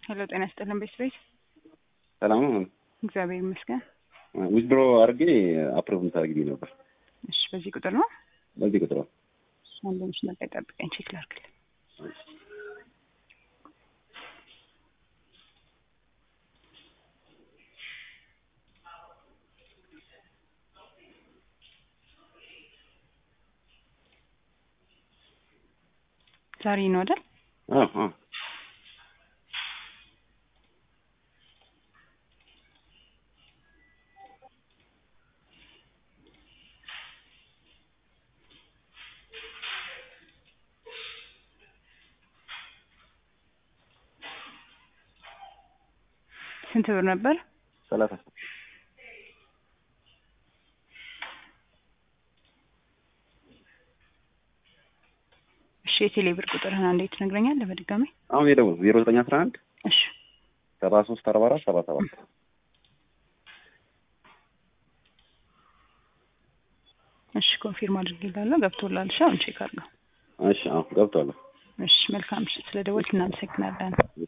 ሄሎ ጤና ይስጥልን ቤት ቤት ሰላም ነው። እግዚአብሔር ይመስገን። ዊዝድሮ አድርጌ አፕሮቭ ታደርግልኝ ነበር። እሺ በዚህ ቁጥር ነው በዚህ ቁጥር ነው። አንድ መስመር ላይ ጠብቀኝ ቼክ ላድርግልህ። ዛሬ ነው አይደል? አዎ አዎ ስንት ብር ነበር? ሰላሳ እሺ የቴሌ ብር ቁጥርህን እንዴት ትነግረኛለህ በድጋሚ? አሁን የደው ዜሮ ዘጠኝ አስራ አንድ እሺ ሰባ ሶስት አርባ አራት ሰባ ሰባት እሺ ኮንፊርም አድርጌልሃለሁ ገብቶልሃል። እሺ አሁን ቼክ አድርገው። እሺ አዎ ገብቷለሁ። እሺ መልካም ምሽት። ስለ ደወልክ እናመሰግናለን።